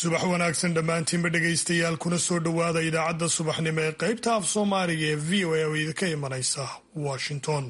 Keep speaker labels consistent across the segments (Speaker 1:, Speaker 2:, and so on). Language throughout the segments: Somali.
Speaker 1: subax wanaagsan dhammaantiinba dhegaystayaal kuna soo dhowaada idaacadda subaxnimo ee qaybta af soomaaliga ee v o a oo idinka imanaysa washington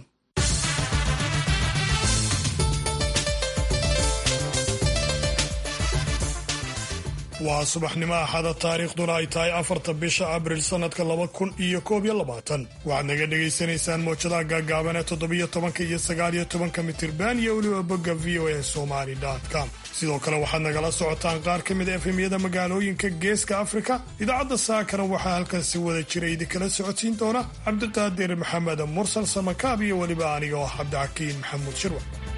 Speaker 1: waa subaxnimo axada taariikhduna ay tahay afarta bisha abril sannadka laba kun iyo koob iyo labaatan waxaad naga dhegaysanaysaan mowjadaha gaagaaban ee toddobiyo tobanka iyo sagaaliyo tobanka mitirban iyo weliba bogga v o a somali com sidoo kale waxaad nagala socotaan qaar ka mid a efemyada magaalooyinka geeska afrika idaacadda saakana waxaa halkan si wada jira idinkala socodsiin doona cabdiqaadir maxamed mursal samakaab iyo weliba aniga oo cabdixakiin maxamuud shirwa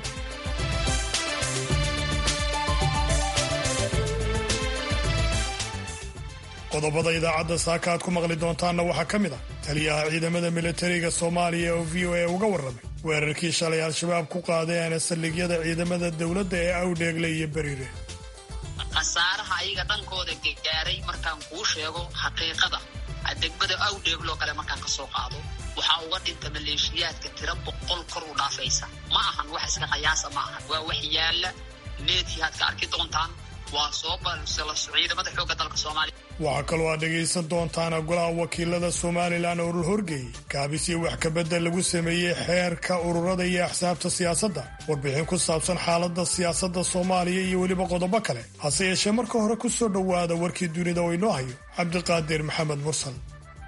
Speaker 1: qodobada idaacadda saaka aad ku maqli doontaanna waxaa ka mid ah taliyaha ciidamada militariga soomaaliya oo v o a uga warramay weerarkii shalay al-shabaab ku qaadeen saldhigyada ciidamada dowladda ee awdheegle iyo beriire
Speaker 2: khasaaraha ayaga dhankooda gaaray markaan kuu sheego xaqiiqada degmada awdheegloo kale markaan ka soo qaado waxaa uga dhinta maleeshiyaadka tiro boqol kor u dhaafaysa ma ahan wax iska qayaasa ma ahan waa wax yaalla meediyaad ka arki doontaan waa soo balsalaso ciidamada xoogga dalka soomaaliya
Speaker 1: waxaa kaloo aad dhegaysan doontaana golaha wakiilada somalilan oo la horgeeyey kaabisii wax kabedel lagu sameeyey xeerka ururada iyo axsaabta siyaasadda warbixin ku saabsan xaaladda siyaasadda soomaaliya iyo weliba qodobo kale hase yeeshee marka hore ku soo dhowaada warkii dunida oo inoo hayo cabdiqaadir maxamed mursal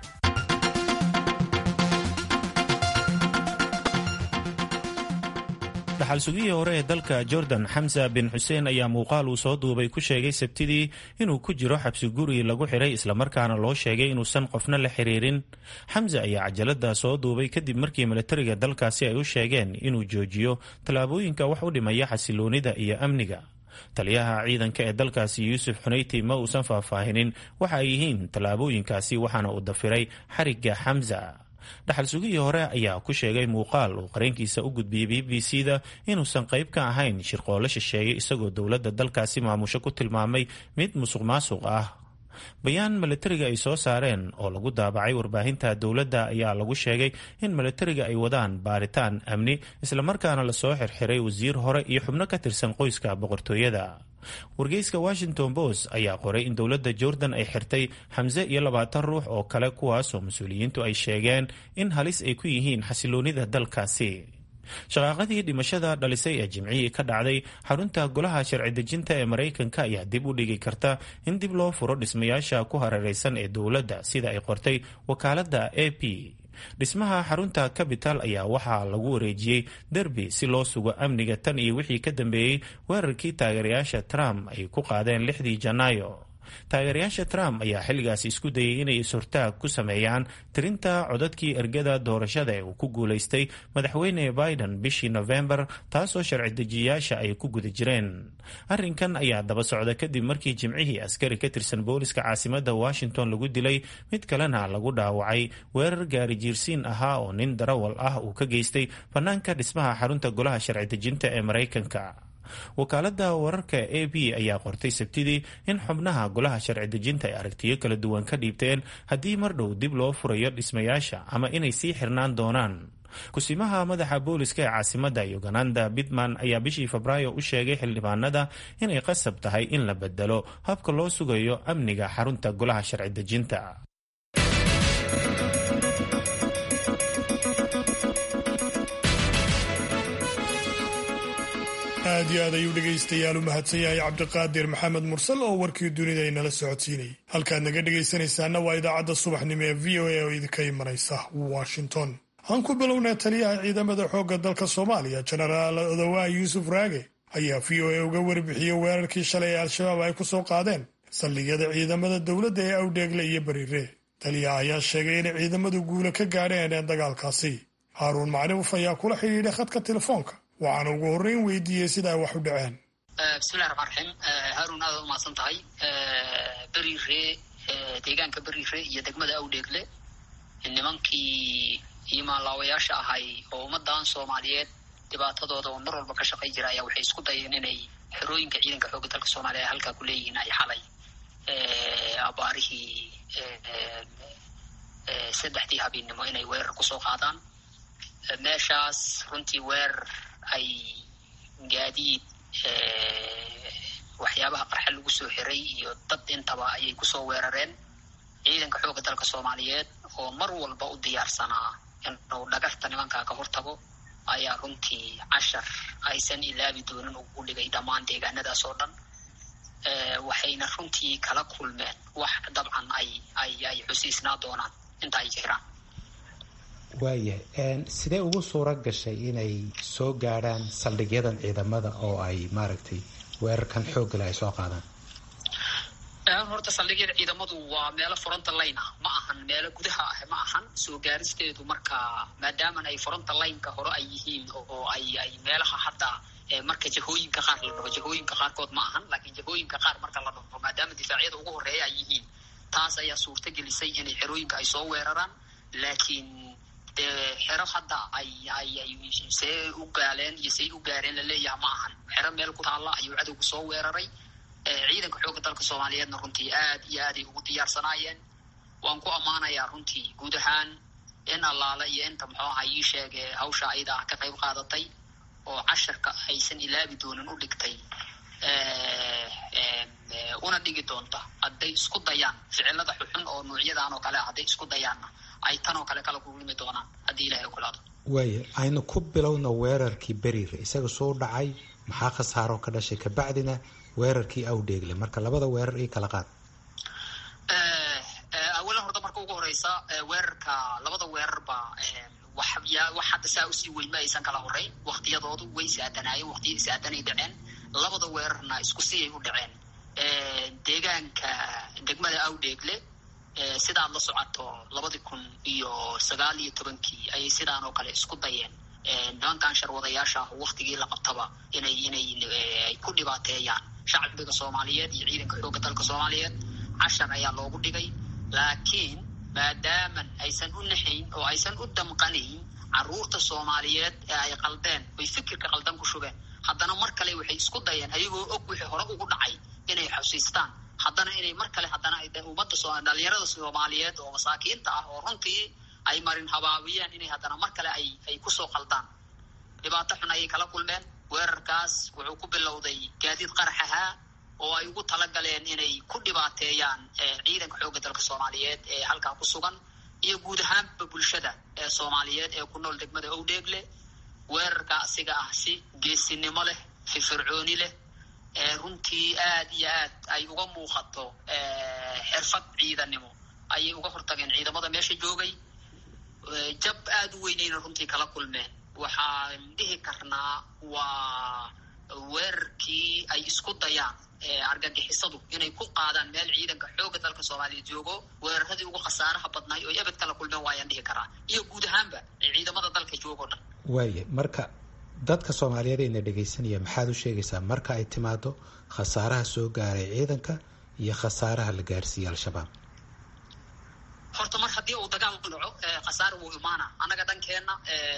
Speaker 3: dhaxal sugihii hore ee dalka jordan xamsa bin xuseen ayaa muuqaal uu soo duubay ku sheegay sabtidii inuu ku jiro xabsi guri lagu xiray islamarkaana loo sheegay inuusan qofna la xiriirin xamse ayaa cajalada soo duubay kadib markii milatariga dalkaasi ay u sheegeen inuu joojiyo tallaabooyinka wax u dhimaya xasiloonida iyo amniga taliyaha ciidanka ee dalkaasi yuusuf xunayti ma uusan faahfaahinin waxa ay yihiin tallaabooyinkaasi waxaana uu dafiray xarigga xamsa dhaxal sugihii hore ayaa ku sheegay muuqaal uu qareenkiisa u gudbiyey b b c da inuusan qayb ka ahayn shirqoolo shisheeye isagoo dowladda dalkaasi maamusho ku tilmaamay mid musuq maasuq ah bayaan milatariga ay soo saareen oo lagu daabacay warbaahinta dowladda ayaa lagu sheegay in milatariga ay wadaan baaritaan amni islamarkaana lasoo xirxiray wasiir hore iyo xubno ka tirsan qoyska boqortooyada wargeyska washington post ayaa qoray in dowladda jordan ay xirtay xamse iyo labaatan ruux oo kale kuwaasoo mas-uuliyiintu ay sheegeen in halis ay ku yihiin xasiloonida dalkaasi shaqaaqadii dhimashada dhalisay ee jimcihii ka dhacday xarunta golaha sharci dejinta ee maraykanka ayaa dib u dhigi karta in dib loo furo dhismayaasha ku hareereysan ee dowladda sida ay qortay wakaaladda a p dhismaha xarunta capital ayaa waxaa lagu wareejiyey derbi si loo sugo amniga tan iyo wixii ka dambeeyey weerarkii taageerayaasha trump ay ku qaadeen lixdii janaayo taageerayaasha trump ayaa xilligaasi isku dayay inay is-hortaag ku sameeyaan tirinta codadkii ergada doorashada ee uu ku guulaystay madaxweyne biden bishii nofembar taasoo sharci dejiyayaasha ay ku guda jireen arrinkan ayaa daba socda kadib markii jimcihii askari ka tirsan booliska caasimadda washington lagu dilay mid kalena lagu dhaawacay weerar gaari jiirsiin ahaa oo nin darawal ah uu ka geystay bannaanka dhismaha xarunta golaha sharci dejinta ee maraykanka wakaaladda wararka a b ayaa qortay sabtidii in xubnaha golaha sharci dejinta ay aragtiyo kala duwan ka dhiibteen haddii mar dhow dib loo furayo dhismayaasha ama inay sii xirnaan doonaan kusimaha madaxa booliska ee caasimadda uganda bitman ayaa bishii febraayo u sheegay xildhibaanada inay qasab tahay in la bedelo habka loo sugayo amniga xarunta golaha sharci dejinta
Speaker 1: aad iyo aad ayuu dhegaystayaal u mahadsan yahay cabdiqaadir maxamed mursal oo warkii dunida inala socodsiinayay halkaad naga dhegaysanaysaana waa idaacadda subaxnimo ee v o a oo idinka imanaysa washington aan ku bilownay taliyaha ciidamada xoogga dalka soomaaliya jenaraal odawaa yuusuf raage ayaa v o a uga warbixiyey weerarkii shalay ee al-shabaab ay ku soo qaadeen saldhigyada ciidamada dowladda ee awdheegle iyo beriire taliyaha ayaa sheegay inay ciidamadu guula ka gaadheen dagaalkaasi haaruun macruuf ayaa kula xidhiidhay khadka telefoonka waxaana ugu horreyn weydiiyey sida ay wax u dhaceen
Speaker 2: bismillahi raxmaan raxiim haaruun aadaad umahadsan tahay beriire deegaanka beriire iyo degmada awdheegle nimankii imaanlaawayaasha ahay oo ummadan soomaaliyeed dhibaatadooda oo mar walba ka shaqay jira ayaa waxay isku dayeen inay xerooyinka ciidanka xoogga dalka soomaaliya ay halkaa ku leeyihiin ay xalay abaarihii saddexdii habeennimo inay weerar kusoo qaadaan meeshaas runtii weerar ay gaadiid waxyaabaha qarxa lagu soo xiray iyo dad intaba ayay kusoo weerareen ciidanka xoogga dalka soomaaliyeed oo mar walba u diyaarsanaa inuu dhagarta nimankaa ka hortago ayaa runtii cashar aysan ilaabi doonin ugu dhigay dhammaan deegaanadaas oo dhan waxayna runtii kala kulmeen wax dabcan ay ay ay xusiisnaa doonaan inta ay jiraan
Speaker 4: waayahay sidee ugu suura gashay inay soo gaadhaan saldhigyadan ciidamada oo ay maaragtay weerarkan xooggale ay soo qaadaan
Speaker 2: horta saldhigyada ciidamadu waa meelo fronta line ah ma ahan meelo gudaha ah ma ahan soo gaaristeedu marka maadaaman ay fronta lineka hore ay yihiin oo ay ay meelaha hadda marka jahooyinka qaar la dhaho jahooyinka qaarkood ma ahan laakiin jahooyinka qaar marka la dhaho maadaama difaacyada ugu horeeya ay yihiin taas ayaa suurta gelisay inay xerooyinka ay soo weeraraan laakiin dee xero hadda ay ay ay see u gaaleen iyo say u gaareen laleeyaha ma ahan xero meel ku taalla ayuu cadowga soo weeraray ciidanka xoogga dalka soomaaliyeedna runtii aad iyo aaday ugu diyaarsanaayeen waan ku ammaanayaa runtii guud ahaan in allaale iyo inta muxuu aha ii sheege hawsha ayada ah ka qayb qaadatay oo casharka aysan ilaabi doonin u dhigtay una dhigi doonta hadday isku dayaan ficilada xuxun oo nuucyadan oo kale ah hadday isku dayaanna ay tan oo kale kala kulmi doonaan haddii ilahay ogolaado
Speaker 4: waaya aynu ku bilowna weerarkii beriire isaga soo dhacay maxaa khasaaroo ka dhashay kabacdina weerarkii awdheegle marka labada weerar ii kala qaad
Speaker 2: awalan horta marka ugu horeysa weerarka labada weerarba wax wax hadda saa usii weyn ma aysan kala horeyn waktiyadoodu way is-aadanaayeen waktiya is-aadanay dhaceen labada weerarna isku siyay u dhaceen deegaanka degmada awdheegle sidaad la socoto labadi kun iyo sagaal iyo tobankii ayay sidaan oo kale isku dayeen nimankan sharwadayaasha ah waktigii la qabtaba inay inay ay ku dhibaateeyaan shacbiga soomaaliyeed iyo ciidanka xoogga dalka soomaaliyeed cashar ayaa loogu dhigay laakiin maadaaman aysan u naxayn oo aysan u damqanayn caruurta soomaaliyeed ee ay qaldeen oy fikirka qaldan ku shubeen haddana mar kale waxay isku dayeen ayagoo og wixii hore ugu dhacay inay xusiistaan haddana inay mar kale haddana ummadda dhalinyarada soomaaliyeed oo masaakiinta ah oo runtii ay marin habaabiyeen inay haddana mar kale ay ay kusoo qaldaan dhibaato xun ayay kala kulmeen weerarkaas wuxuu ku bilowday gaadiid qarax ahaa oo ay ugu talagaleen inay ku dhibaateeyaan ciidanka xoogga dalka soomaaliyeed ee halkaa ku sugan iyo guud ahaanba bulshada ee soomaaliyeed ee ku nool degmada owdheegle weerarka asiga ah si geesinimo leh firfircooni leh runtii aad iyo aad ay uga muuqato xirfad ciidanimo ayay uga hortageen ciidamada meesha joogay jab aada u weynayna runtii kala kulmeen waxaan dhihi karnaa waa weerarkii ay isku dayaan argagixisadu inay ku qaadaan meel ciidanka xoogga dalka soomaaliya joogo weeraradii ugu khasaaraha badnaay oo ebed kala kulmeen waayaan dhihi karaa iyo guud ahaanba ciidamada dalka joogoo dhan
Speaker 4: waaya marka dadka soomaaliyeed ayna dhegaysanaya maxaad u sheegaysaa marka ay timaado khasaaraha soo gaaray ciidanka iyo khasaaraha la gaarsiiyey al-shabaab
Speaker 2: horta mar haddii uu dagaal dhaco khasaar wuu imaana annaga dhankeenna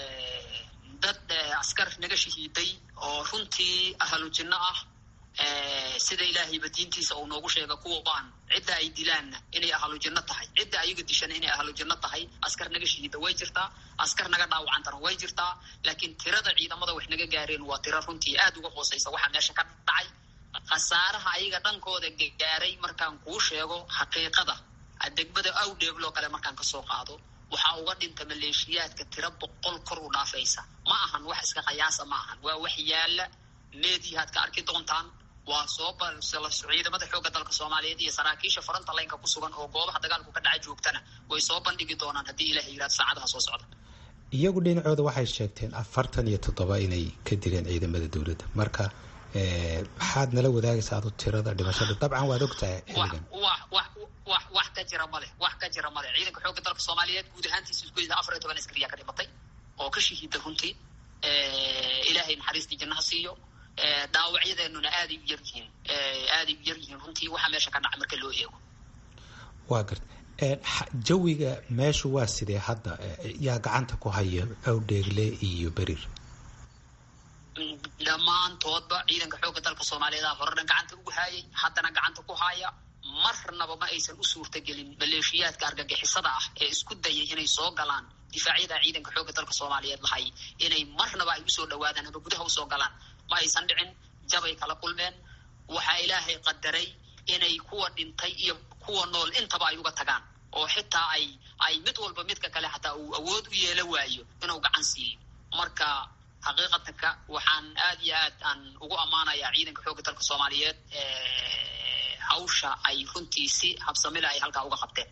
Speaker 2: dad askar naga shahiiday oo runtii ahlu jinno ah sida ilaahayba diintiisa uu noogu sheega kuwaan cidda ay dilaanna inay ahlu jinno tahay cidda ayaga dishana inay ahlu jinno tahay askar naga shahiida way jirtaa askar naga dhaawacantana way jirtaa laakiin tirada ciidamada wax naga gaareen waa tiro runtii aad uga hooseysa waxaa meesha ka dhacay khasaaraha ayaga dhankooda gaaray markaan kuu sheego xaqiiqada degmada awdheegloo kale markaan kasoo qaado waxaa uga dhinta maleeshiyaadka tiro boqol kor u dhaafaysa ma ahan wax iska qayaasa ma ahan waa wax yaala meediyahaad ka arki doontaan waa soo ciidamada xoogga dalka soomaaliyeed iyo saraakiisha faranta laynka ku sugan oo goobaha dagaalku ka dhaca joogtana way soo bandhigi doonaan haddii ilaha yirahdo saacadaha soo socda
Speaker 4: iyagu dhinacooda waxay sheegteen afartan iyo toddoba inay ka dileen ciidamada dowladda marka maxaad nala wadaagaysa adu tirada dhimashada dabcan waad ogtahay xilligan
Speaker 2: wax ka jira male wax ka jira male ciidanka xoogga dalka soomaaliyeed guud ahaantiisa isku afar iyo toban askariyaa ka dhimatay oo ka shahiida runtii ilaahay naxariistii jannaha siiyo dhaawacyadeenuna aaday u yar yihiin aaday u yar yihiin runtii waxaa meesha ka dhaca marka loo eego
Speaker 4: waa garta jawiga meeshu waa sidee hadda yaa gacanta ku haya awdheegle iyo beriir
Speaker 2: dhammaantoodba ciidanka xoogga dalka soomaaliyeed horena gacanta ugu haayay haddana gacanta ku haaya marnaba ma aysan u suurtagelin maleeshiyaadka argagixisada ah ee isku dayay inay soo galaan difaacyada ciidanka xoogga dalka soomaaliyeed lahay inay marnaba ay usoo dhawaadaan ama gudaha usoo galaan ma aysan dhicin jabay kala kulmeen waxaa ilaahay qadaray inay kuwa dhintay iyo kuwa nool intaba ay uga tagaan oo xitaa ay ay mid walba midka kale xataa uu awood u yeela waayo inuu gacan siiyo marka xaqiiqatanka waxaan aad iyo aad aan ugu ammaanayaa ciidanka xoogga dalka soomaaliyeed hawsha ay runtii si habsamile ay halkaa uga qabteen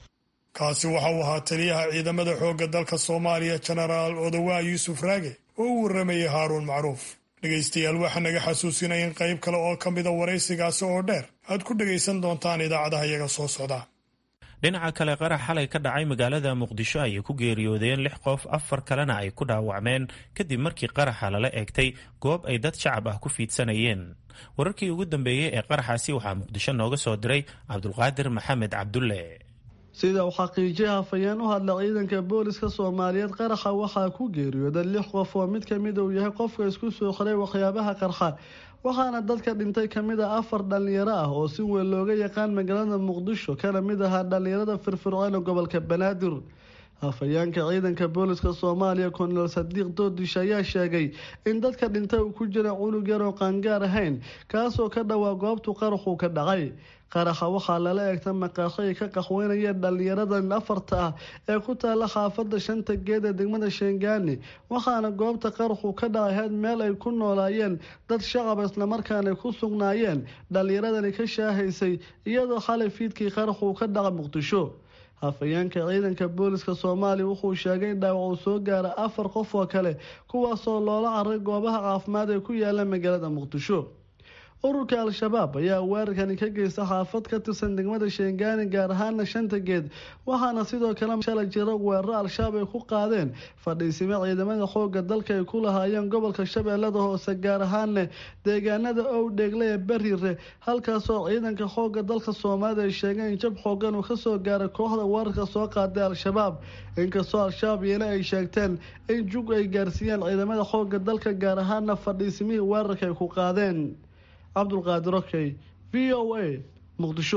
Speaker 1: kaasi waxa uu ahaa taliyaha ciidamada xoogga dalka soomaaliya jenaraal odowaa yuusuf raage oo u warramayay haaruun macruuf dhegaystayaal waxaa naga xasuusinaya in qayb kale oo ka mida waraysigaasi oo dheer aad ku dhegaysan doontaan idaacadaha iyaga soo socda
Speaker 3: dhinaca kale qarax xalay ka dhacay magaalada muqdisho ayay ku geeriyoodeen lix qof afar kalena ay ku dhaawacmeen kadib markii qaraxa lala eegtay goob ay dad shacab ah ku fiidsanayeen wararkii ugu dambeeyey ee qaraxaasi waxaa muqdisho nooga soo diray cabdulqaadir maxamed cabdulle
Speaker 5: sida uu xaqiijiyay hafayeen u hadla ciidanka booliska soomaaliyeed qaraxa waxaa ku geeriyooday lix qof oo mid kamida uu yahay qofka isku soo xiray waxyaabaha qarxa waxaana dadka dhintay kamid a afar dhalinyaro ah oo si weyn looga yaqaan magaalada muqdisho kana mid ahaa dhalinyarada firfircoon ee gobolka banaadir hafayeenka ciidanka booliska soomaaliya konel sadiiq doodish ayaa sheegay in dadka dhintay uu ku jira cunug yar oo qaangaar ahayn kaasoo ka dhowaa goobtu qaraxuu ka dhacay qaraxa waxaa lala eegta maqaasho ay ka qaxweynayeen dhalinyaradan afarta ah ee ku taala xaafada shanta geed ee degmada sheengani waxaana goobta qaraxu ka dhacaheed meel ay ku noolaayeen dad shacab islamarkaana ku sugnaayeen dhalinyaradani ka shaahaysay iyadoo xalay fiidkii qaraxuu ka dhaca muqdisho hafayeenka ciidanka booliska soomaaliya wuxuu sheegay in dhaawac uu soo gaara afar qof oo kale kuwaasoo loola caray goobaha caafimaad ee ku yaala magaalada muqdisho ururka al-shabaab ayaa weerarkani ka geysta xaafad ka tirsan degmada sheengani gaar ahaana shanta geed waxaana sidoo kale shalay jiro weeraro al-shabaab ay ku qaadeen fadhiisimo ciidamada xooga dalka ay ku lahaayeen gobolka shabeellada hoose gaar ahaana deegaanada owdheegle ee bariire halkaasoo ciidanka xooga dalka soomaalida ay sheegeen in jab xoogan uu kasoo gaaray kooxda weerarka soo qaaday al-shabaab inkastoo al-shabaab iyana ay sheegteen in jug ay gaarsiiyeen ciidamada xooga dalka gaar ahaana fadhiisimihii weerarka ay ku qaadeen cabdulqaadir okey v o a muqdisho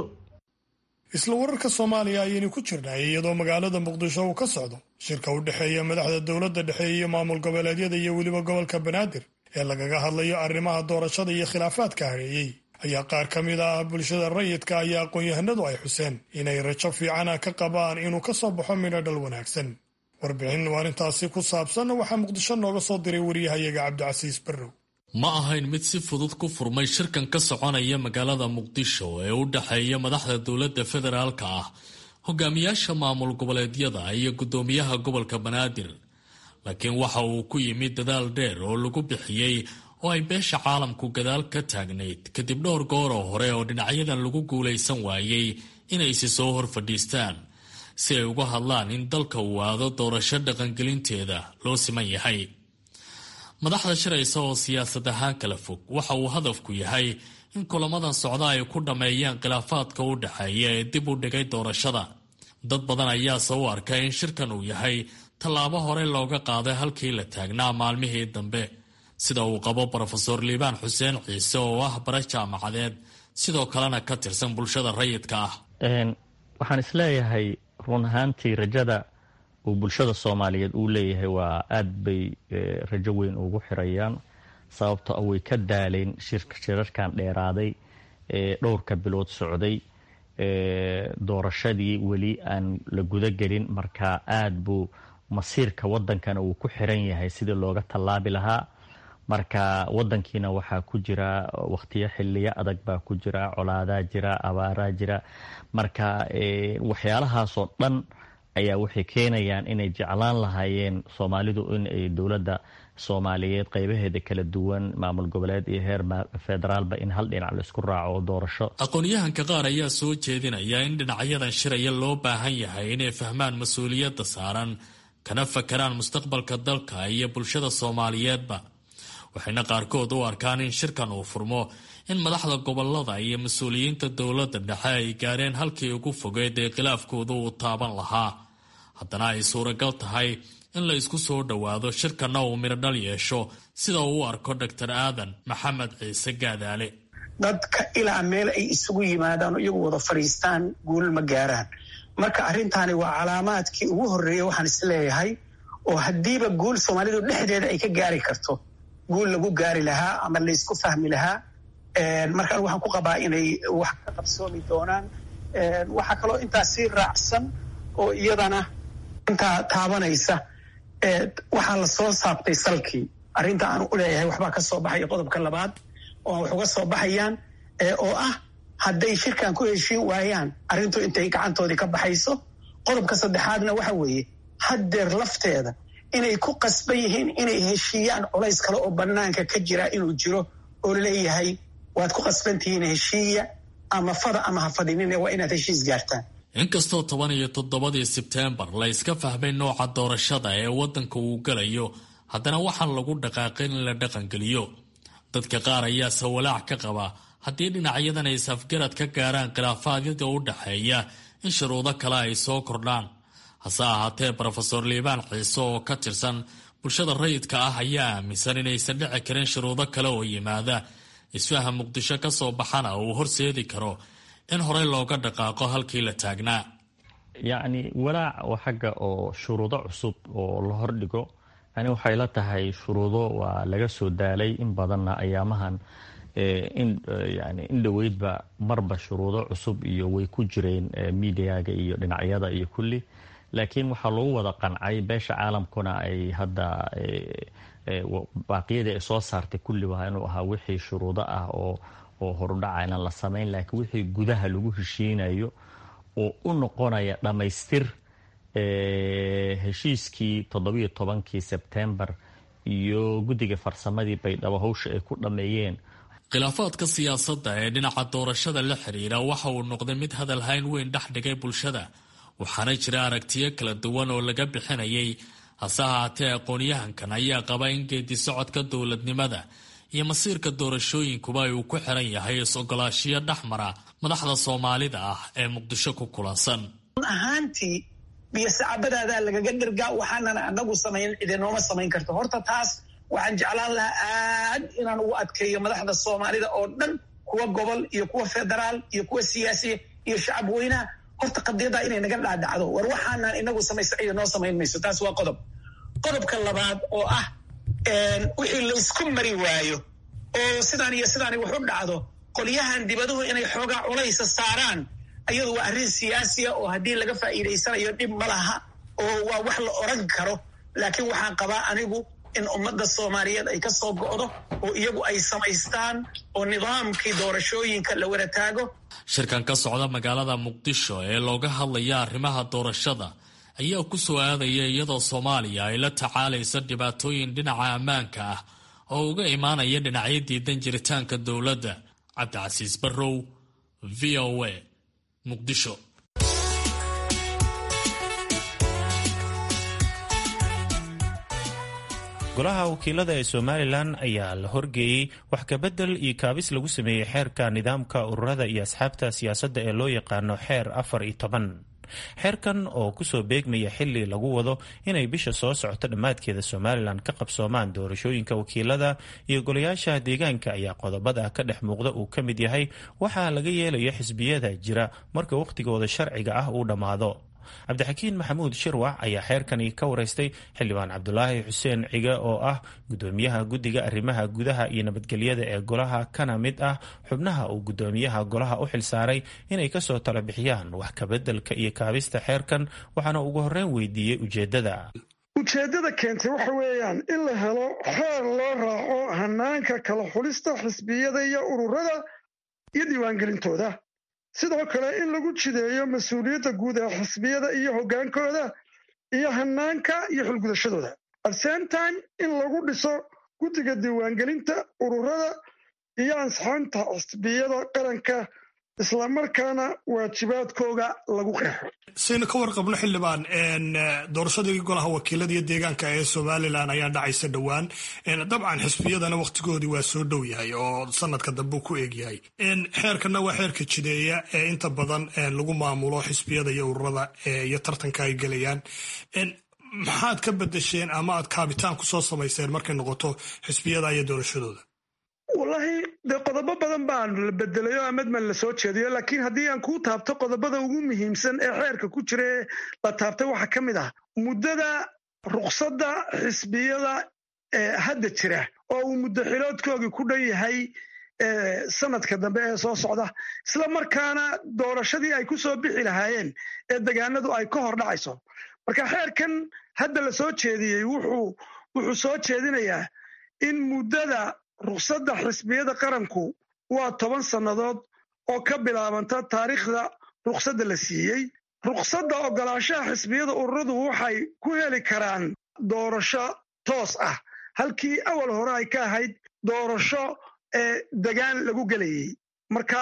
Speaker 1: isla wararka soomaaliya ayaynu ku jirnay iyadoo magaalada muqdisho uu ka socdo shirka u dhexeeya madaxda dowladda dhexe iyo maamul goboleedyada iyo weliba gobolka banaadir ee lagaga hadlayo arrimaha doorashada iyo khilaafaadka hareeyey ayaa qaar ka mid ah bulshada rayidka ayaa aqoon-yahanadu ay xuseen inay rajo fiicana ka qabaan inuu ka soo baxo midho dhal wanaagsan warbixin arrintaasi ku saabsan waxaa muqdisho nooga soo diray wariyahayaga cabdicasiis barrow
Speaker 6: ma ahayn mid si fudud ku furmay shirkan ka soconaya magaalada muqdisho ee u dhexeeya madaxda dowladda federaalka ah hogaamiyaasha maamul goboleedyada iyo guddoomiyaha gobolka banaadir laakiin waxa uu ku yimid dadaal dheer oo lagu bixiyey oo ay beesha caalamku gadaal ka taagnayd kadib dhowr gooroo hore oo dhinacyadan lagu guulaysan waayey inaysi soo hor fadhiistaan si ay uga hadlaan in dalka uu aado doorasho dhaqangelinteeda loo siman yahay madaxda shiraysa oo siyaasad ahaan kala fog waxa uu hadafku yahay in kulamadan socda ay ku dhammeeyaan khilaafaadka u dhexeeya ee dib u dhigay doorashada dad badan ayaase u arkay in shirkan uu yahay tallaabo hore looga qaaday halkii la taagnaa maalmihii dambe sida uu qabo brofeor liibaan xuseen ciise oo ah bara jaamacadeed sidoo kalena ka tirsan bulshada rayidka ah
Speaker 7: waxaan isleeyahay run ahaantii rajada uu bulshada soomaaliyeed uu leeyahay waa aad bay rajo weyn ugu xirayaan sababto way ka daaleen shirarkan dheeraaday ee dhowrka bilood socday doorashadii weli aan la gudagelin marka aad buu masiirka wadankana uu ku xiran yahay sidii looga tallaabi lahaa marka wadankiina waxaa ku jira wakhtiyo xiliyo adag baa ku jira colaadaa jira abaaraa jira marka waxyaalahaasoo dhan ayaa waxay keenayaan inay jeclaan lahaayeen soomaalidu in ay dowladda soomaaliyeed qeybaheeda kala duwan maamul goboleed iyo heer federaalba in hal dhinac laisku raaco doorasho
Speaker 6: aqoon-yahanka qaar ayaa soo jeedinaya in dhinacyadan shiraya loo baahan yahay inay fahmaan mas-uuliyadda saaran kana fakaraan mustaqbalka dalka iyo bulshada soomaaliyeedba waxayna qaarkood u arkaan in shirkan uu furmo in madaxda gobolada iyo mas-uuliyiinta dowladda dhexe ay gaareen halkii ugu fogeed ee khilaafkooda uu taaban lahaa haddana ay suuragal tahay in la isku soo dhowaado shirkanna uu midhodhal yeesho sida uu u arko doctor aadan maxamed ciise gaadaale
Speaker 8: dadka ilaa meel ay isugu yimaadaan oo iyagu wada fadhiistaan guul ma gaaraan marka arrintaani waa calaamaadkii ugu horreeya waxaan isleeyahay oo haddiiba guul soomaalidu dhexdeeda ay ka gaari karto guul lagu gaari lahaa ama laysku fahmi lahaa markaan waxaan ku qabaa inay wax ka qabsoomi doonaan waxaa kaloo intaas sii raacsan oo iyadana intaa taabanaysa waxaa la soo saabtay salkii arrinta aan u leeyahay waxbaa ka soo baxaya qodobka labaad oo wax uga soo baxayaan oo ah hadday shirkan ku heshiin waayaan arrintu intay gacantoodii ka baxayso qodobka saddexaadna waxa weeye haddeer lafteeda inay ku qasban yihiin inay heshiiyaan culays kale oo bannaanka ka jira inuu jiro oo leeyahay waad ku qasbantihiin heshiiya ama fada ama ha fadhinine waa inaad heshiis gaartaan
Speaker 6: inkastoo toban iyo toddobadii sebteembar la iska fahmay nooca doorashada ee waddanka uu galayo haddana waxaan lagu dhaqaaqin in la dhaqangeliyo dadka qaar ayaase walaac ka qaba haddii dhinacyadan ay safgarad ka gaaraan khilaafaadyada u dhexeeya in shuruudo kale ay soo kordhaan hase ahaatee brofeor liibaan ciise oo ka tirsan bulshada rayidka ah ayaa aaminsan inaysan dhici karin shuruudo kale oo yimaada isfaha muqdisho ka soo baxana uu horseedi karo in horey looga dhaqaaqo halkii la taagnaa
Speaker 7: yacni walaac oo xagga oo shuruudo cusub oo la hordhigo yani waxay la tahay shuruudo waa laga soo daalay in badanna ayaamahan yani in dhoweydba marba shuruudo cusub iyo way ku jireen midiyaga iyo dhinacyada iyo kulli laakiin waxaa lagu wada qancay beesha caalamkuna ay hadda baaqiyadii ay soo saartay kulli waa inuu ahaa wixii shuruudo ah oo oo horudhaca inaan la samayn laakiin wixii gudaha lagu heshiinayo oo u noqonaya dhammaystir heshiiskii toddobiyo tobankii sebtembar iyo guddiga farsamadii baydhabo hawsha ay ku dhammeeyeen
Speaker 6: khilaafaadka siyaasadda ee dhinaca doorashada la xiriira waxa uu noqday mid hadal hayn weyn dhex dhigay bulshada waxaana jira aragtiyo kala duwan oo laga bixinayay hase ahaatee aqoon-yahankan ayaa qaba in geedi socodka dowladnimada iyo masiirka doorashooyinkuba uu ku xiran yahay is-ogolaashiyo dhexmara madaxda soomaalida ah ee muqdisho ku kulansan
Speaker 8: ahaantii biyo sacabadaadaa lagaga dhergaa waxaanan anagu samayn idinooma samayn karto horta taas waxaan jeclaan lahaa aad inaan ugu adkeeyo madaxda soomaalida oo dhan kuwa gobol iyo kuwa federaal iyo kuwa siyaasiya iyo shacab weynaha horta qadiyaddaa inay naga dhaadhacdo war waxaanan inagu samaysa ciida noo samayn mayso taas waa qodob qodobka labaad oo ah wixii laysku mari waayo oo sidaan iyo sidaani wax u dhacdo qolyahan dibaduhu inay xoogaa culaysa saaraan ayadu waa arrin siyaasiya oo haddii laga faa'iidaysanayo dhib ma laha oo waa wax la oran karo laakiin waxaan qabaa anigu in ummadda soomaaliyeed ay ka soo go'do oo iyagu ay samaystaan oo nidaamkii doorashooyinka la wada taago
Speaker 6: shirkan ka socda magaalada muqdisho ee looga hadlaya arrimaha doorashada ayaa ku soo aadaya iyadoo soomaaliya ay la tacaalaysa dhibaatooyin dhinaca ammaanka ah oo uga imaanaya dhinacyo diidan jiritaanka dowladda cabdicasiis barrow v o a muqdisho
Speaker 3: golaha wakiilada ee somalilan ayaa la horgeeyey wax kabedel iyo kaabis lagu sameeyey xeerka nidaamka ururada iyo asxaabta siyaasadda ee loo yaqaano xeer afar iyo toban xeerkan oo kusoo beegmaya xili lagu wado inay bisha soo socoto dhammaadkeeda somalilan ka qabsoomaan doorashooyinka wakiilada iyo golayaasha deegaanka ayaa qodobada ka dhex muuqda uu ka mid yahay waxaa laga yeelayo xisbiyada jira marka wakhtigooda sharciga ah uu dhammaado cabdixakiin maxamuud shirwac ayaa xeerkani ka wareystay xildhibaan cabdulaahi xuseen cige oo ah gudoomiyaha guddiga arrimaha gudaha iyo nabadgelyada ee golaha kana mid ah xubnaha uu gudoomiyaha golaha u xilsaaray inay kasoo tala bixiyaan wax kabeddelka iyo kaabista xeerkan waxaana ugu horreyn weydiiyey ujeeddada
Speaker 9: ujeeddada keentay waxa weeyaan in la helo xeer loo raaco hanaanka kala xulista xisbiyada iyo ururada iyo diiwaangelintooda sidoo kale in lagu jideeyo mas-uuliyadda guud ee xisbiyada iyo hoggaankooda iyo hanaanka iyo xulgudashadooda at same time in lagu dhiso guddiga diiwaangelinta ururada iyo ansixinta xisbiyada qaranka islamarkaana waajibaadkooga lagu qeexo
Speaker 1: saynu ka warqabno xildhibaan doorashadii golaha wakiilada iyo deegaanka ee somalilan ayaa dhacaysa dhowaan dabcan xisbiyadana wakhtigoodii waa soo dhow yahay oo sanadka dambe ku eegyahay xeerkana waa xeerka jideeya ee inta badan lagu maamulo xisbiyada iyo ururada iyo tartanka ay gelayaan maxaad ka bedesheen ama aad kaabitaan kusoo samayseen markay noqoto xisbiyada iyo doorashadooda
Speaker 9: wallaahi dee qodobo badan baan la bedelay oo amadman la soo jeediyo laakiin haddii aan kuu taabto qodobada ugu muhiimsan ee xeerka ku jira ee la taabtay waxaa ka mid ah muddada ruqsadda xisbiyada ee hadda jira oo uu muddo xiloodkoogii ku dhan yahay sanadka dambe ee soo socda isla markaana doorashadii ay ku soo bixi lahaayeen ee degaanadu ay ka hor dhacayso marka xeerkan hadda la soo jeediyey wuxuu soo jeedinayaa in muddada ruqsadda xisbiyada qaranku waa toban sannadood oo ka bilaabanta taariikhda ruqsadda la siiyey ruqsadda ogolaanshaha xisbiyada ururadu waxay ku heli karaan doorasho toos ah halkii awal hore ay ka ahayd doorasho degaan lagu gelayey marka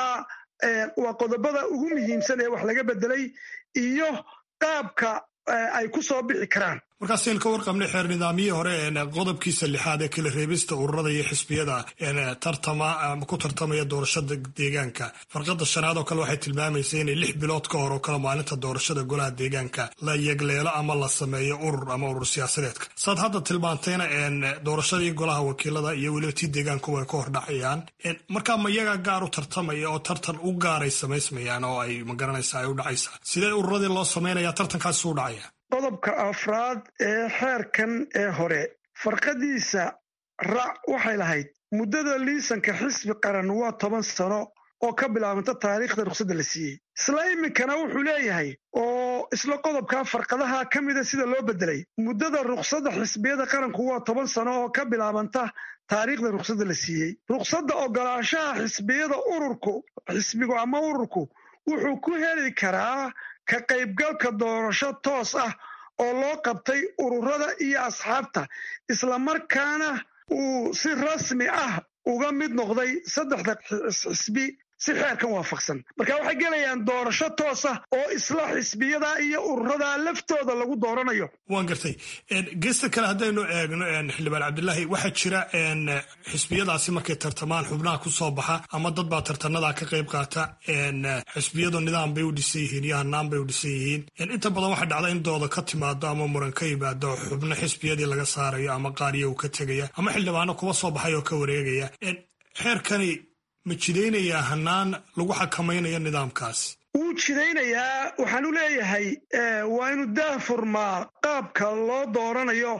Speaker 9: waa qodobada ugu muhiimsan ee wax laga bedelay iyo qaabka ay ku soo bixi karaan
Speaker 1: markaasaynu ka warqabnay xeer nidaamyihii hore qodobkiisa lixaad ee kala reebista ururada iyo xisbiyada tartama ku tartamaya doorashada deegaanka farqada shanaad oo kale waxay tilmaamaysa inay lix bilood ka hor oo kale maalinta doorashada golaha deegaanka la yegleelo ama la sameeyo urur ama urur siyaasadeedka saad hadda tilmaantayna doorashadii golaha wakiilada iyo weliba tii deegaanku way ka hor dhacayaan markaa ma iyaga gaar u tartamaya oo tartan u gaaray samaysmayaan oo ay magaranaysa ay u dhacaysaa sidee ururadii loo samaynaya tartankaasi u dhacaya
Speaker 9: qodobka afraad ee xeerkan ee hore farqadiisa rac waxay lahayd muddada liisanka xisbi qaran waa toban sano oo ka bilaabanta taariikhda ruqsadda la siiyey isla iminkana wuxuu leeyahay oo isla qodobkaa farqadaha ka mida sida loo bedelay muddada ruqsadda xisbiyada qaranku waa toban sano oo ka bilaabanta taariikhda ruqsadda la siiyey ruqsadda ogolaanshaha xisbiyada ururku xisbigu ama ururku wuxuu ku heli karaa ka qaybgalka doorasho toos ah oo loo qabtay ururada iyo asxaabta islamarkaana uu si rasmi ah uga mid noqday saddexda xisbi si xeerkan waafaqsan marka waxay gelayaan doorasho toos ah oo isla xisbiyada iyo ururada laftooda lagu dooranayo
Speaker 1: waan gartay geesta kale haddaynu eegno xildhibaan cabdilaahi waxaa jira xisbiyadaasi markay tartamaan xubnaha ku soo baxa ama dad baa tartanada ka qayb qaata xisbiyadu nidaam bay u dhisan yihiin iyo hanaan bay u dhisan yihiin inta badan waxaa dhacda in dooda ka timaado ama muran ka yimaado xubno xisbiyadii laga saarayo ama qaariya uu ka tegaya ama xildhibaano kuwa soo baxay oo ka wareegaya xeerkani ma jidaynayaa hanaan lagu xakamaynayo nidaamkaasi
Speaker 9: wuu jidaynayaa waxaan u leeyahay waa inuu daahfurmaa qaabka loo dooranayo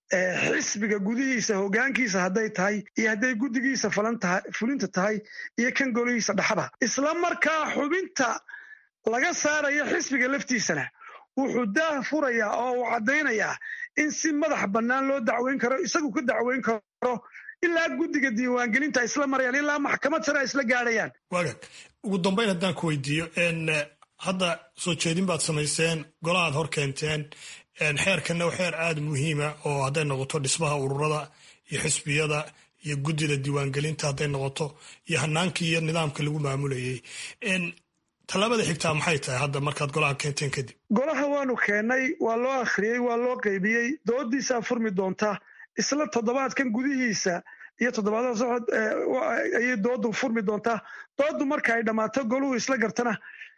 Speaker 9: xisbiga gudihiisa hogaankiisa hadday tahay iyo hadday guddigiisa fulinta tahay iyo kan golihiisa dhaxda isla markaa xubinta laga saarayo xisbiga laftiisana wuxuu daah furayaa oo uu caddaynayaa in si madax bannaan loo dacweyn karo isagu ka dacweyn karo ilaa guddiga diiwaangelinta isla marayaan ilaa maxkamad sare ay isla gaadhayaan
Speaker 1: waagaag ugu dambayn haddaan ku weydiiyo hadda soo jeedin baad samayseen golahaad hor keenteen xeerkanna waa xeer aada muhiima oo hadday noqoto dhismaha ururada iyo xisbiyada iyo guddida diiwaangelinta hadday noqoto iyo hanaankii iyo nidaamka lagu maamulayay tallaabada xigtaa maxay tahay hadda markaad golaha keenteen kadib
Speaker 9: golaha waanu keennay waa loo akhriyey waa loo qaybiyey doodiisaa furmi doonta isla toddobaadkan gudihiisa iyo toddobaadada socod ayay doodu furmi doontaa doodu marka ay dhammaato goluhu isla gartana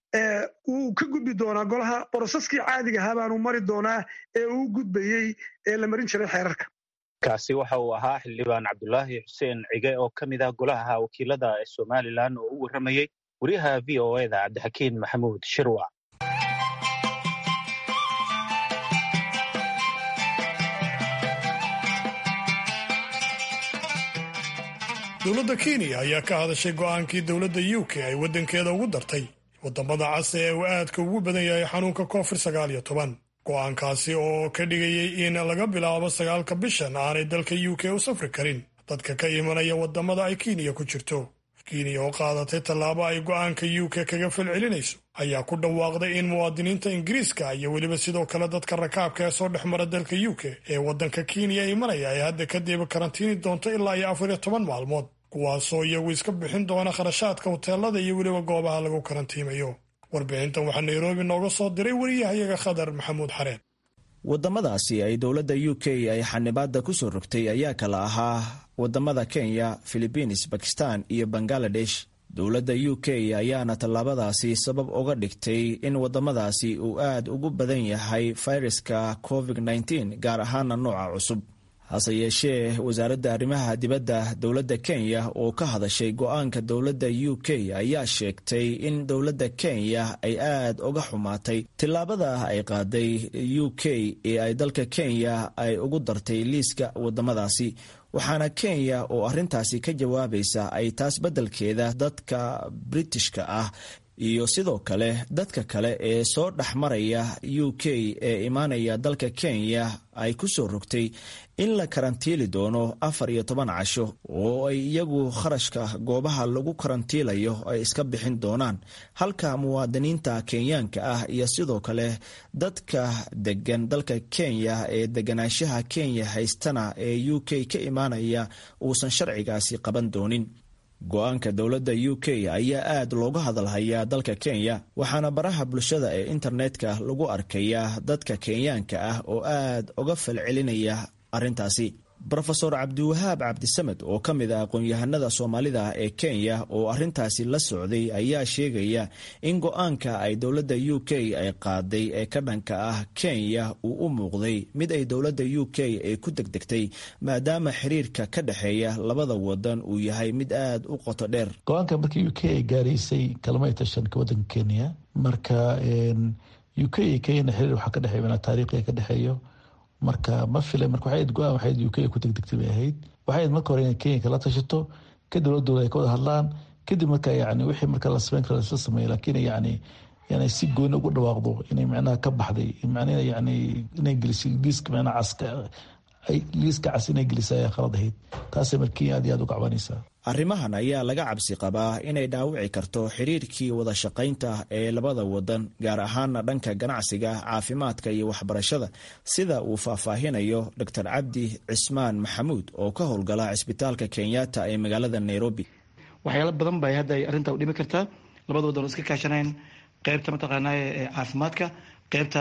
Speaker 9: wuu ka gudbi doonaa golaha boroseskii caadiga ahaa baanu mari doonaa ee uu gudbayey ee la marin jiray xeerarka
Speaker 10: kaasi waxa uu ahaa xildhibaan cabdulaahi xuseen cige oo ka mid ah golaha wakiilada ee somalilan oo u warramayey wariyaha v o eda cabdixakiin maxamuud shirwac
Speaker 1: dowladda kenya ayaa ka hadashay go'aankii dowladda u k ay waddankeeda ugu dartay waddamada cas ee uu aadka ugu badan yahay xanuunka koofir sagaal iyo toban go'aankaasi oo ka dhigayay in laga bilaabo sagaalka bishan aanay dalka u k u safri karin dadka ka imanaya waddamada ay kenya ku jirto kenya oo qaadatay tallaabo ay go'aanka u k kaga falcelinayso ayaa ku dhawaaqday in muwaadiniinta ingiriiska iyo weliba sidoo kale dadka rakaabka ee soo dhex mara dalka u k ee waddanka kenya imanaya ay hadda kadib karantiini doonto ilaa iyo afar iyo toban maalmood kuwaasoo iyagu iska bixin doona kharashaadka hoteelada iyo weliba goobaha lagu karantiimayo warbixintan waxaa nairobi nooga soo diray wariyahayaga khadar maxamuud xareen
Speaker 11: waddamadaasi ay dowladda u k ay xanibaadda ku soo rogtay ayaa kala ahaa waddamada kenya philibiins bakistan iyo bangaladesh dowladda u k ayaana tallaabadaasi sabab uga dhigtay in waddamadaasi uu aad ugu badan yahay fayraska covid-19 gaar ahaana nooca cusub hase yeeshee wasaaradda arrimaha dibadda dowladda kenya oo ka hadashay go-aanka dowladda u k ayaa sheegtay in dowladda kenya ay aad uga xumaatay tillaabada ay qaaday u k ee ay dalka kenya ay ugu dartay liiska wadamadaasi waxaana kenya oo arrintaasi ka jawaabaysa ay taas beddelkeeda dadka britishka ah iyo sidoo kale dadka kale ee soo dhex maraya u k ee imaanaya dalka kenya ay ku soo rogtay in la karantiili doono afar iyo toban casho oo ay iyagu kharashka goobaha lagu karantiilayo ay iska bixin doonaan halka muwaadiniinta kenyaanka ah iyo sidoo kale dadka degan dalka kenya ee deganaanshaha kenya haystana ee u k ka imaanaya uusan sharcigaasi qaban doonin go-aanka dowladda u k ayaa aad looga hadalhayaa dalka kenya waxaana baraha bulshada ee internetka lagu arkayaa dadka kenyaanka ah oo aad uga falcelinaya arrintaasi rofeor cabdiwahaab cabdisamed oo ka mid ah aqoon-yahanada soomaalida ee kenya oo arrintaasi la socday ayaa sheegaya in go-aanka ay dowladda u k ay qaaday ee ka dhanka ah kenya uu u muuqday mid ay dowladda u k ay ku degdegtay maadaama xiriirka ka dhexeeya labada wadan uu yahay mid aad u qoto dheer
Speaker 12: go-aanka markii u k ay gaaraysay kalamay tashanka wadanka kenya marka u k iyo kenyana xiriir waxaa ka dhexeeya taariikhiga ka dhexeeyo marka ma fila marka waxay go-aan waxayd u k ku degdegtay bay ahayd waxay marka hore inay kenya kala tashato kadib dowladooda ay ka wada hadlaan kadib marka yani wixii marka la sameyn kara lasla sameeya laakiin yani yani si gooni ugu dhawaaqdo inay macnaha ka baxday macnaha yani inay gelisay liiska macnaha caska liiska cas inay gelisay ayaa khalad ahayd taasay marka kenya aad iyo aad u kacbanaysaa
Speaker 11: arrimahan ayaa laga cabsi qabaa inay dhaawici karto xiriirkii wada shaqaynta ee labada wadan gaar ahaana dhanka ganacsiga caafimaadka iyo waxbarashada sida uu faahfaahinayo dor cabdi cismaan maxamuud oo ka howlgala cisbitaalka kenyatta ee magaalada nairobi
Speaker 13: waxyaalo badan bay hadda ay arrinta u dhimi kartaa labada wadan oo iska kaashanayn qeybta mataqaanaa caafimaadka qeybta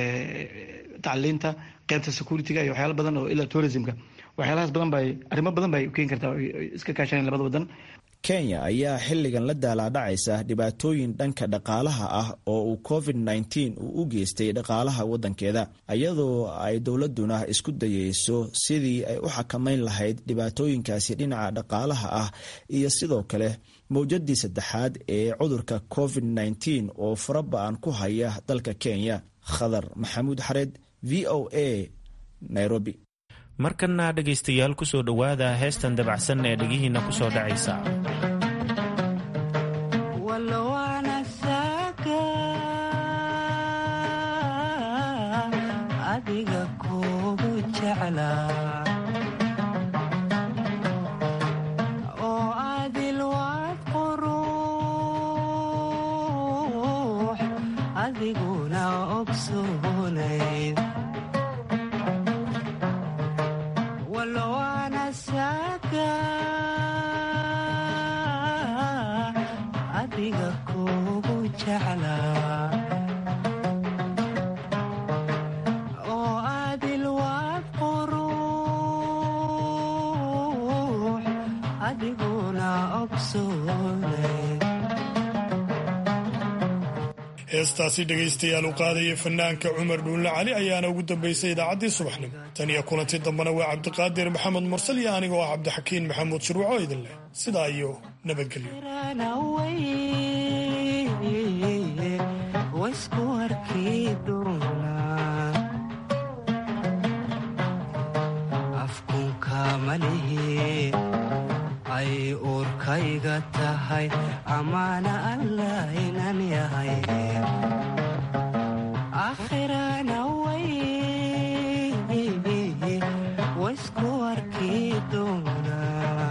Speaker 13: tacliinta qeybta security-ga iyo waxyaalo badan oo ilaa tourismka waxyaalahaas badan bay arrimo badan bay keeni kartaa iska kaashaneen labada wadan
Speaker 11: kenya ayaa xilligan la daalaadhacaysa dhibaatooyin dhanka dhaqaalaha ah oo uu covid nteen uu u geystay dhaqaalaha wadankeeda iyadoo ay dowladuna isku dayeyso sidii ay u xakamayn lahayd dhibaatooyinkaasi dhinaca dhaqaalaha ah iyo sidoo kale mowjadii saddexaad ee cudurka covid nteen oo faraba-an ku haya dalka kenya khadar maxamuud xareed v o a nairobi
Speaker 3: markana dhegaystayaal ku soo dhowaada heestan dabacsan ee dhegihiinna ku soo dhacaysa
Speaker 14: adiga kugu jeclaa oo adil waad quruux adiguna ogsoonayd walowaana saaka adiga kugu jeclaa oo adil waad quruux adiguna ogsoonay
Speaker 1: heestaasi dhegaystayaal u qaadaya fanaanka cumar dhuunle cali ayaana ugu dambaysay idaacaddii subaxnimo tan iyo kulantii dambena waa cabdiqaadir maxamed mursal iyo anigoo ah cabdixakiin maxamuud shirwaco idin leh sidaa iyo nabadgelyo
Speaker 14: waisku arki doonaa afkunka malihi ay uurkayga tahay amaana allah inan yahay akhirana way waisku arki doonaa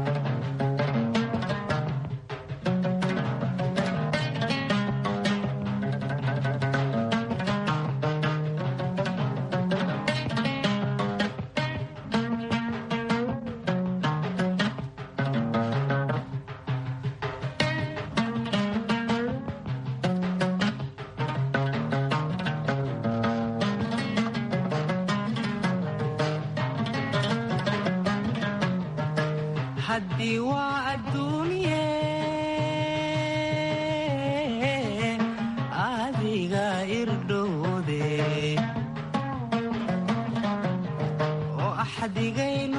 Speaker 14: haddii waa adduunye adiga irdhowde oo axad axdigaynu